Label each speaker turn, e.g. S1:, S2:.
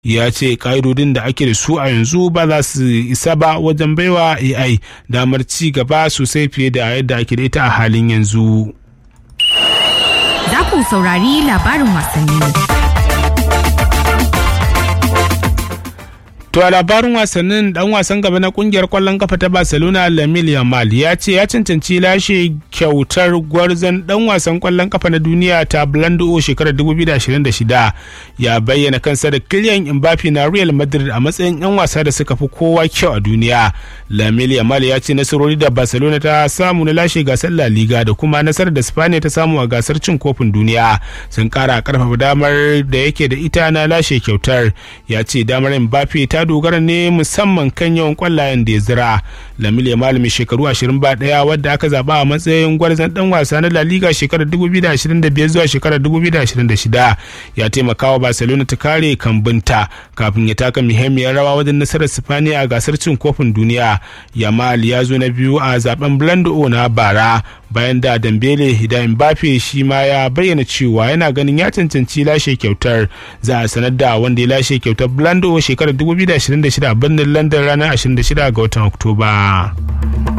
S1: ya ce ƙa'idodin da ake da su a yanzu ba za su isa ba wajen baiwa ai damar ci gaba sosai fiye da yadda ake da ita a halin yanzu
S2: Za ku saurari labarin wasanni.
S1: To a labarin wasannin dan wasan gaba na kungiyar kwallon kafa ta Barcelona Lamine Yamal ya ce ya cancanci lashe kyautar gwarzon dan wasan kwallon kafa na duniya ta Blando shekarar 2026 ya bayyana kansa da Kylian Mbappe na Real Madrid a matsayin yan wasa da suka fi kowa kyau a duniya. Lamine Yamal ya ce nasarori da Barcelona ta samu na lashe gasar La Liga da kuma nasarar da Spain ta samu a gasar cin kofin duniya sun kara karfafa damar da yake da ita na lashe kyautar ya ce damar Mbappe ta dogara ne musamman kan yawan kwallayen da ya zira lamil ya malami shekaru 21 wadda aka zaba a matsayin gwarzon dan wasa na la liga shekarar 2025 zuwa shekarar 2026 ya taimaka wa barcelona ta kare kambunta kafin ya taka muhimmiyar rawa wajen nasarar sifaniya a gasar cin kofin duniya yamal ya zo na biyu a zaben blando na bara bayan da dambele da mbappe shi ma ya bayyana cewa yana ganin ya cancanci lashe kyautar za a sanar da wanda ya lashe kyautar blando shekarar 2026 a birnin london ranar 26 ga watan oktoba